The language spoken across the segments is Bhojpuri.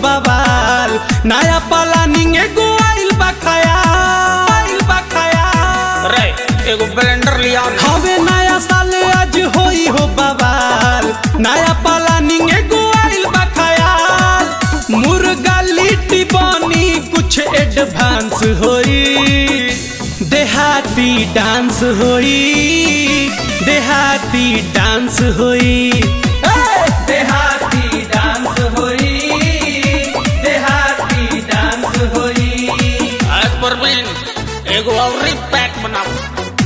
बवाल नया प्लानिंग एगो आइल बा खयाल आइल बा खयाल रे एगो ब्लेंडर लिया हवे नया साल आज होई हो बवाल नया प्लानिंग एगो आइल बा खयाल मुर्गा लिट्टी बनी कुछ एडवांस होई देहाती डांस होई देहाती डांस होई ए! देहाती डांस होई देहाती डांस होई आज परवीन एगो और पैक बनाओ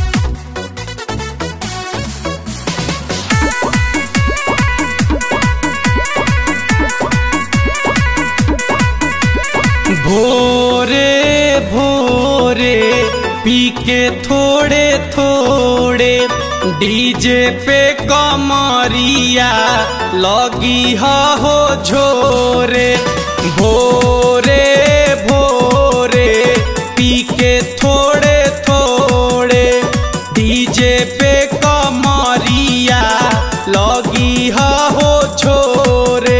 भोरे भोरे पी के थोड़े थोड़े डीजे पे कमरिया लगी हो झोरे भोरे भोरे पी के थोड़े थोड़े डीजे पे कमरिया लगी हो छोरे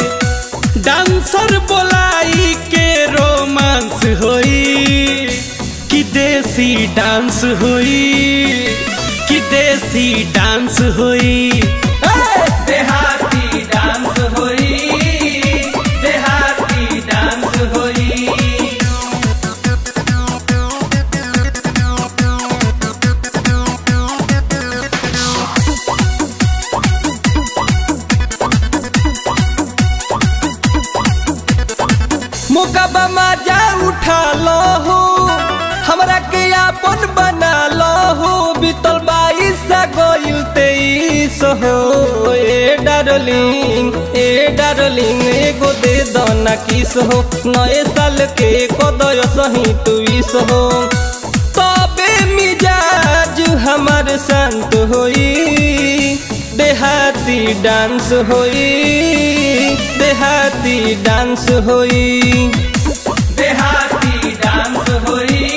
डांसर बोलाई के रोमांस होई कि देसी डांस होई कि देसी डांस होई ए! देहाती डांस होई देहाती डांस होई मोकाबा मजा उठा लो हो हमरा के आपन बना लो हो बीतल बाईस गइल तेईस हो ए डार्लिंग ए डार्लिंग एगो दे दो ना किस हो नए साल के कदय सही तुइस हो तबे मिजाज हमार शांत होई देहाती डांस होई देहाती डांस होई देहाती डांस होई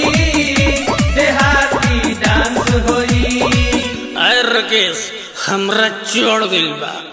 देहाती डांस होई अरे राकेश हमरा चढ़ गइल बा